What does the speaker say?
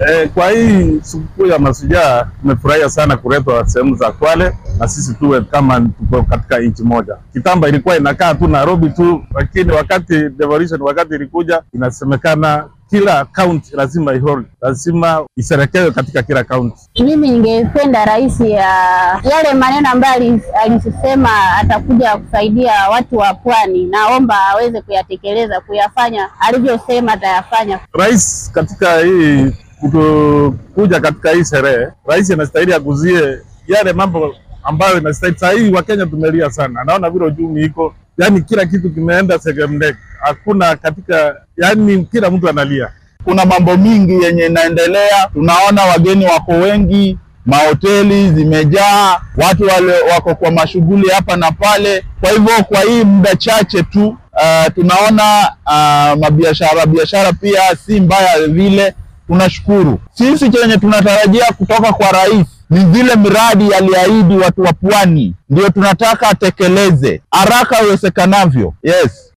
E, kwa hii sikukuu ya Mashujaa tumefurahia sana kuletwa sehemu za Kwale na sisi tuwe kama tuko katika nchi moja. Kitambo ilikuwa inakaa tu Nairobi tu, lakini wakati devolution, wakati ilikuja inasemekana kila kaunti lazima ihold, lazima isherekewe katika kila kaunti. Mimi ningependa rais ya yale maneno ambayo alisema atakuja kusaidia watu wa pwani, naomba aweze kuyatekeleza, kuyafanya alivyosema atayafanya. Rais katika hii kutu- kuja katika hii sherehe, rais anastahili aguzie yale mambo ambayo inastahili. Saa hii Wakenya tumelia sana, naona vile uchumi iko, yani kila kitu kimeenda segemdek, hakuna katika, yani kila mtu analia. Kuna mambo mingi yenye inaendelea, tunaona wageni wako wengi, mahoteli zimejaa, watu wale wako kwa mashughuli hapa na pale. Kwa hivyo kwa hii muda chache tu uh, tunaona uh, mabiashara biashara pia si mbaya vile. Tunashukuru sisi, chenye tunatarajia kutoka kwa rais ni zile miradi aliahidi watu wa pwani, ndio tunataka atekeleze haraka iwezekanavyo. Yes.